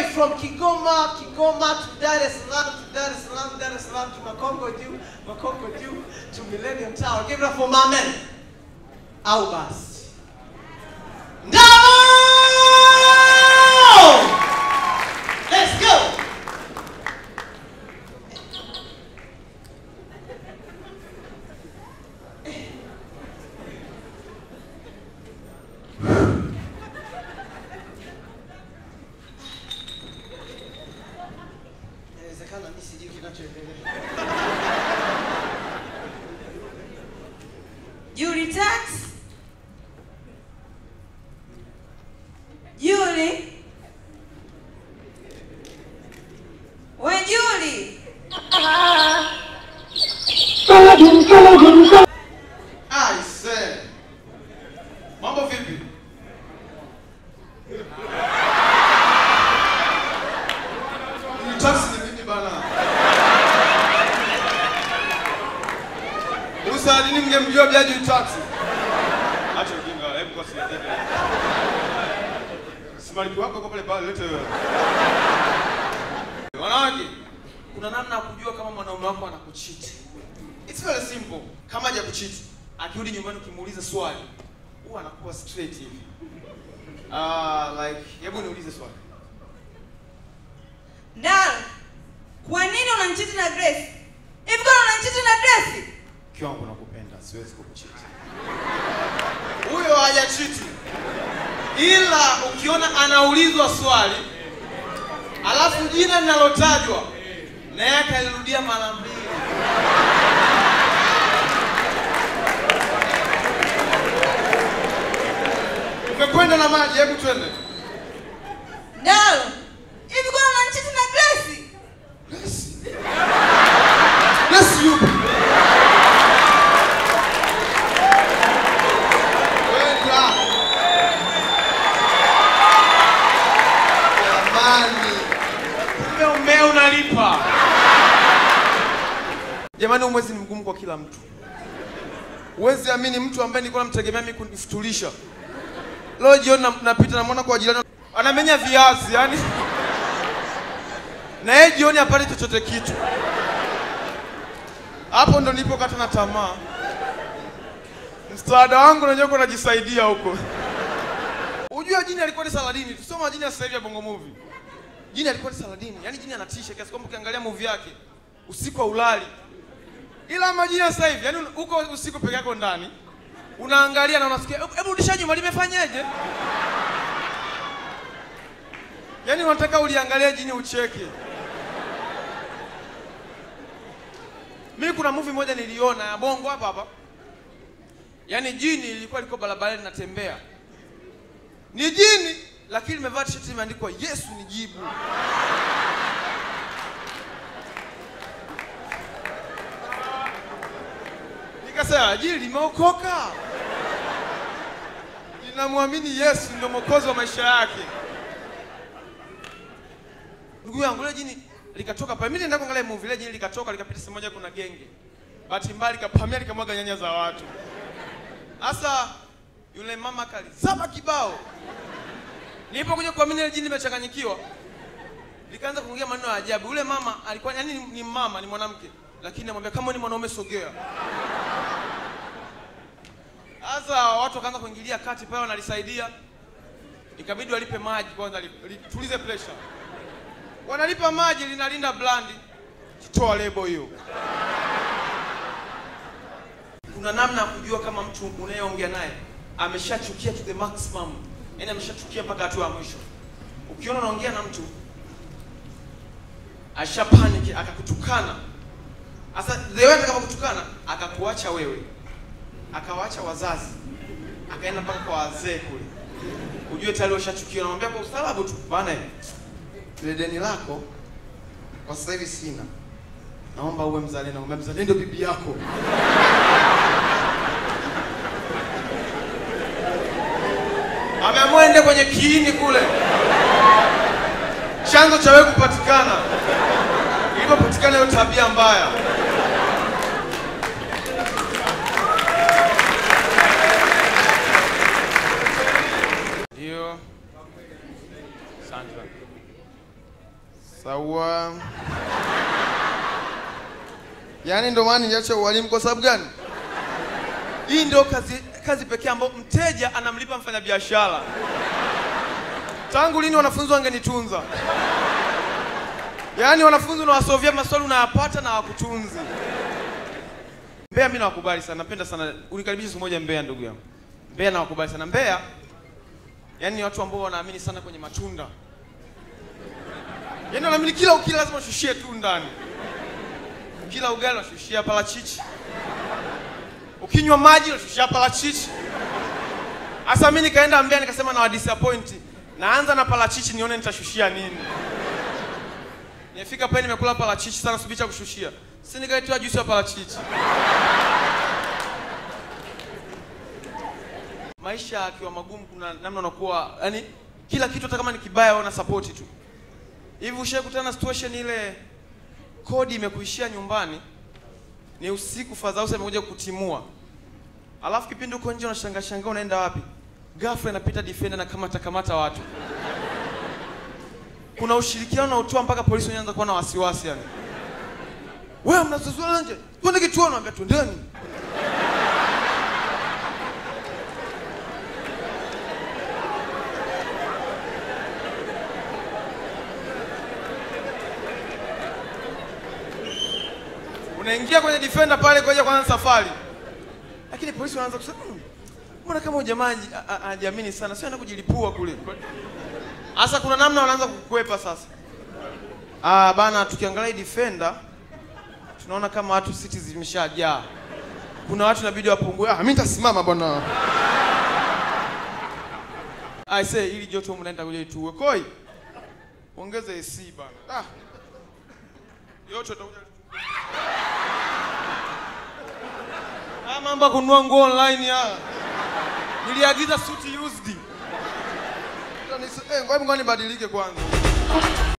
from Kigoma, Kigoma to Dar es Salaam, to Dar es Salaam, Dar es Salaam to Makongo Juu, Makongo Juu to Millennium Tower. Give it up for my man. Au basi. Ndamo! Let's go. Inawezekana mimi sijui kinachoendelea. Julie Tax. Julie. We Julie. Aise. Mambo vipi? Ni taxi ni mimi bana. Usa nini mngemjua Jaji taxi? Acha ujinga, hebu kwa sisi. Simalipi wako kwa pale pale lete wewe. Wanawake, kuna namna ya kujua kama mwanaume wako anakuchiti. It's very simple. Kama haja kuchiti, akirudi nyumbani ukimuuliza swali, huwa anakuwa straight hivi. Ah, like hebu niulize swali. Ndalo. Kwa nini unanichiti na Grace? Hivi kwa unanichiti na Grace? Mke wangu nakupenda, siwezi kukuchiti. Huyo hajachiti. Ila ukiona anaulizwa swali, alafu jina linalotajwa naye akalirudia mara mbili. Umekwenda na maji, hebu twende. Ndalo. Hivi kwa unanichiti na Grace? Yes. Yes, you. Kwenda. Jamani. Kumbe umea unalipa. Jamani, huu mwezi ni mgumu kwa kila mtu. Huwezi amini mtu ambaye nilikuwa namtegemea mimi kunifutulisha. Leo jioni na- napita namwona kwa jirani anamenya viazi, yani na yeye jioni apate chochote kitu. Hapo ndo nilipokata na tamaa. Msaada wangu nanyewe uko najisaidia huko. Unajua jini alikuwa ni Saladini, tusoma jini ya sasa hivi ya Bongo Movie. Jini alikuwa ni Saladini, yani jini anatisha kiasi kwamba ukiangalia movie yake usiku haulali. Ila majini ya sasa hivi, yani uko usiku peke yako ndani unaangalia na unasikia "Hebu- hebu rudisha nyuma limefanyaje? Yaani unataka uliangalia jini ucheke. Mimi kuna movie moja niliona ya Bongo hapa hapa. Yaani jini lilikuwa liko barabarani linatembea. Ni jini lakini limevaa t-shirt imeandikwa Yesu ni jibu. Nikasema jini limeokoka. Linamwamini Yesu ndio mwokozi wa maisha yake. Ndugu yangu ile jini likatoka pale. Mimi nenda kuangalia movie ile jini likatoka likapita sehemu moja kuna genge. Bahati mbaya likapamia likamwaga nyanya za watu. Sasa yule mama kalizaba kibao. Nilipokuja kuamini ile jini limechanganyikiwa. Likaanza kuongea maneno ya ajabu. Yule mama alikuwa yani ni, ni mama ni mwanamke lakini anamwambia kama ni mwanaume sogea. Sasa watu wakaanza kuingilia kati pale wanalisaidia. Ikabidi walipe maji kwanza li- litulize pressure. Wanalipa maji linalinda blandi. Kitoa lebo hiyo. Kuna namna ya kujua kama mtu unayeongea naye ameshachukia to the maximum, yaani ameshachukia mpaka hatua ya mwisho. Ukiona unaongea na mtu asha panic akakutukana, sasa the way atakapokutukana akakuacha wewe, akawaacha wazazi, akaenda mpaka kwa wazee kule, ujue tayari ushachukia. Namwambia kwa ustaarabu tu, bana, ile deni lako kwa sasa hivi sina, naomba uwe mzalendo. Namwambia mzalendo bibi yako ameamua ende kwenye kiini kule, chanzo cha wewe kupatikana, ilipopatikana hiyo tabia mbaya. Ndio, asante. Sawa. Yaani ndo maana niacha ualimu kwa sababu gani? Hii ndio kazi kazi pekee ambayo mteja anamlipa mfanyabiashara. Tangu lini wanafunzi wangenitunza? Yaani wanafunzi unawasovia maswali unayapata na hawakutunzi. Mbeya mimi nawakubali sana, napenda sana. Unikaribishe siku moja Mbeya ndugu yangu. Mbeya nawakubali sana. Mbeya yaani ni watu ambao wanaamini sana kwenye matunda. Yaani wanaamini kila ukila lazima ushushie tu ndani. Kila ugali unashushia parachichi. Ukinywa maji unashushia parachichi. Sasa mimi nikaenda Mbeya nikasema na disappoint. Naanza na parachichi nione nitashushia nini. Nimefika pale nimekula parachichi sana subiri cha kushushia. Si nikaletewa juisi ya parachichi. Maisha akiwa magumu kuna namna unakuwa yani kila kitu hata kama ni kibaya una support tu. Hivi ushakutana na situation ile kodi imekuishia nyumbani ni usiku fadhausa imekuja kutimua. Alafu kipindi uko nje unashangaa shangaa unaenda wapi? Ghafla inapita defender na kamata kamata watu. Kuna ushirikiano na utoa mpaka polisi wanaanza kuwa na wasiwasi yani. Wewe mnazozua nje. Twende kituoni naambia twendeni. Unaingia kwenye defender pale kwa kwanza safari. Lakini polisi wanaanza kusema "Hmm, mbona kama huyu jamaa haji- a- a- hajiamini sana, sio anaenda kujilipua kule. Sasa kuna namna wanaanza kukwepa sasa. Ah, bana tukiangalia hii defender tunaona kama watu siti zimeshajaa. Kuna watu inabidi wapungue. Ah, mimi nitasimama bwana. I say ili joto mnaenda kuja ituwe. Koi. Ongeza AC bana. Ah. Yote utakuja Haya mambo ya kununua nguo online haya. Niliagiza suti used. Sasa nisi- Eh, ngoja ngoja nibadilike kwanza.